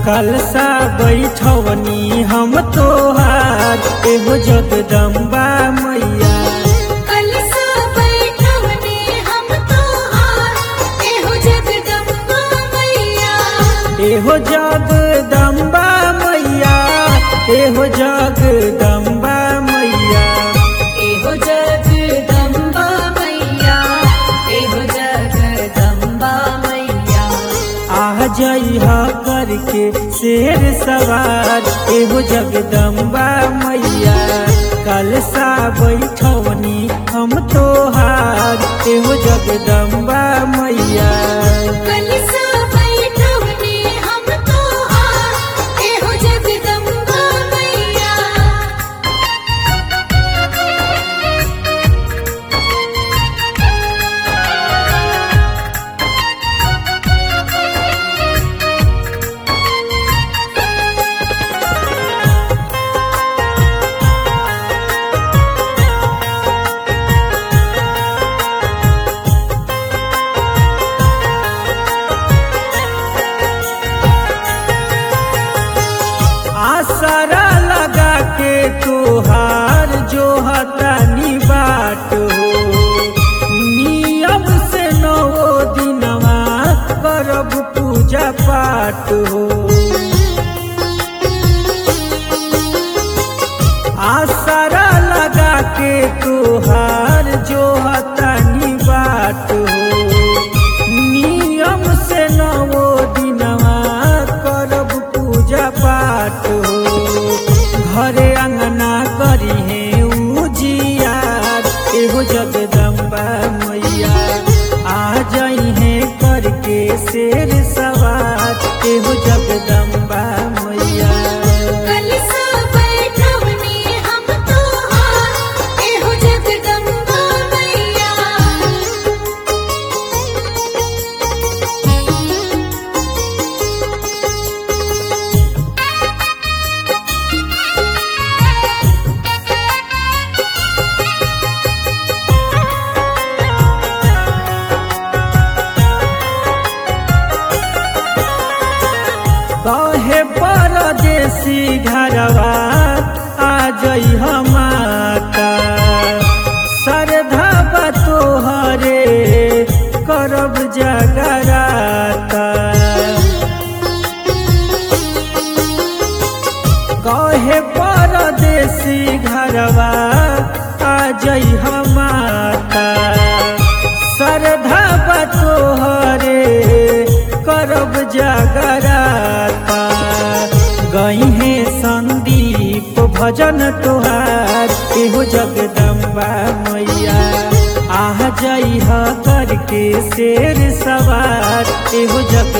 कलसा बैठवनी हम तोहार एहो जगदम्बा मैया कलसा बैठवने हम तोहार एहो जगदम्बा मैया एहो जगदम्बा मैया एहो जगदम्बा मैया एहो जगदम्बा मैया एहो जगदम्बा मैया आ जइहा करके शेर सवार एहो जगदम्बा मैया कलसा बैठवनी हम तोहार एहो जगदम्बा मैया कलसा बैठवने हम तोहार एहो जगदम्बा मैया आसरा लगा के तोहार जो हतानी बाट हो नियम से नौ दिनवा करब पूजा पाठ हो आसरा लगा के तोहार जो हतानी बाट हो नियम से नवो दिनवा करब पूजा पाठ हो घरे अंगना करी है उजियार एहो जगदम्बा मैया आ जाई है करके शेर सवार एहो जगदम्बा मैया कलसा बैठवने हम तोहार एहो जगदम्बा मैया कहे परदेसी घरवा आ जई माता श्रद्धा बा तोहरे करब जगराता कहे परदेसी घरवा आ जई माता श्रद्धा बा तोहरे करब जगराता गई है संदीप भजन तोहार एहो जगदम्बा मैया आ जई करके शेर सवार एहो जग